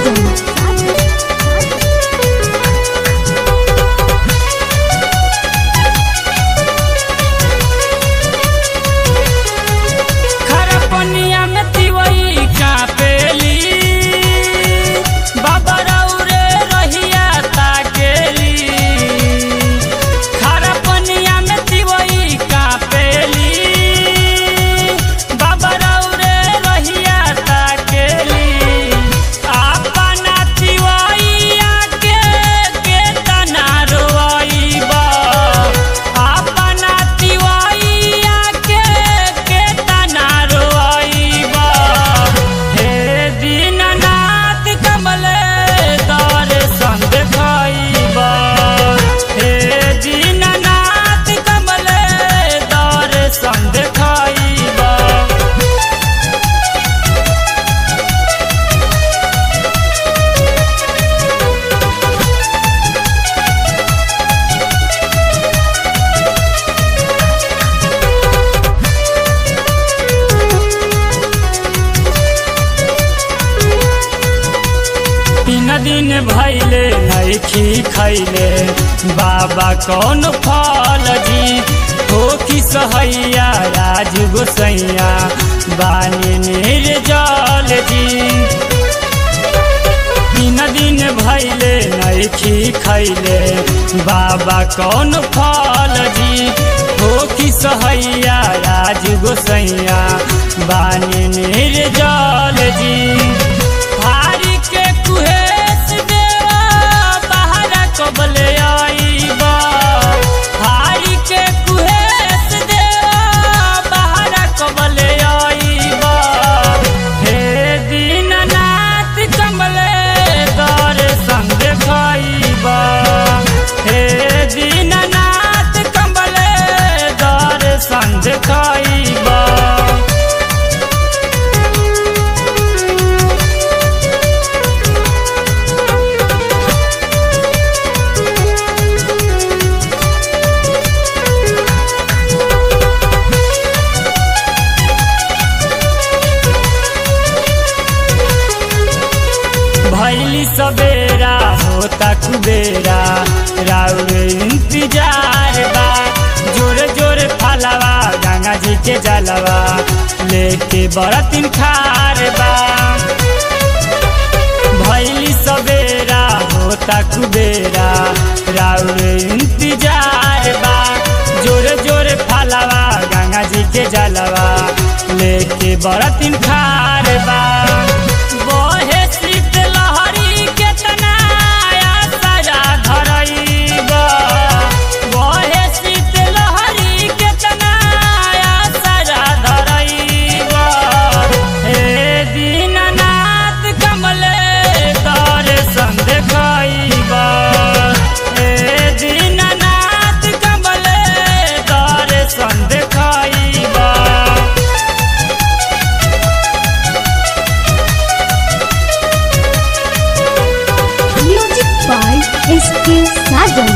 खरपनिया में तिवई कापेली बाबा रौरे रहिया ताकेली खरपनिया में तिवई कापेली बाबा रौरे रहिया ताकेली अपना तिवैया के केतना रोइबा अपना तिवैया के केतना रोइबा हे दीननाथ कमले दर संग खइबा हे दीननाथ कमले दर संग खइबा तीन दिन भैले नैखी खैले बाबा कौन फल जी हो कि सहैया राज गोसैया बानी निर्जल जी तीन दिन भैले नैखी खैले बाबा कौन फल जी हो कि सहैया राज गोसैया बानी निर्जल जी भारी के कुहेस देवा बाहर कबले आईबा भारी के कुहेस देवा बाहर कबले आईबा हे दीननाथ कमले दर संग खाईबा हे दीननाथ कमले दर संग खाईबा भैली सवेरा होता कुबेरा राउर इंतजार बा जोरे जोरे फलवा गंगा जी के जलवा लेके बरतिन खार बा भैली सवेरा होता कुबेरा राउर इंतजार बा जोरे जोरे फलवा गंगा जी के जलवा लेके बरतिन खार बा बहे शीत लहरी केतना आसरा धरइबा बहे शीत लहरी केतना आसरा धरइबा हे दीननाथ कमले तर संग खइबा हे दीननाथ कमले तर संग खइबा Music by S.K. Sajan.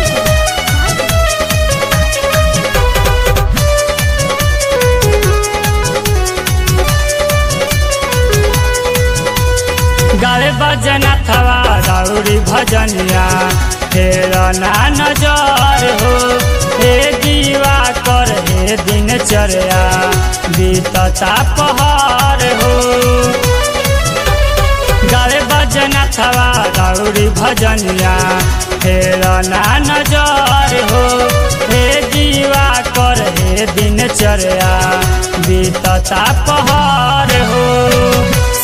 गावे बजना थवा राउरी भजनिया तेरा ना नजर हो हे दीवा कर हे दिनचर्या बीतता पहाड़ हो गावे बजना थवा राउरी भजनिया तेरा ना नजर हो हे दीवा कर हे दिनचर्या बीतता पहाड़ हो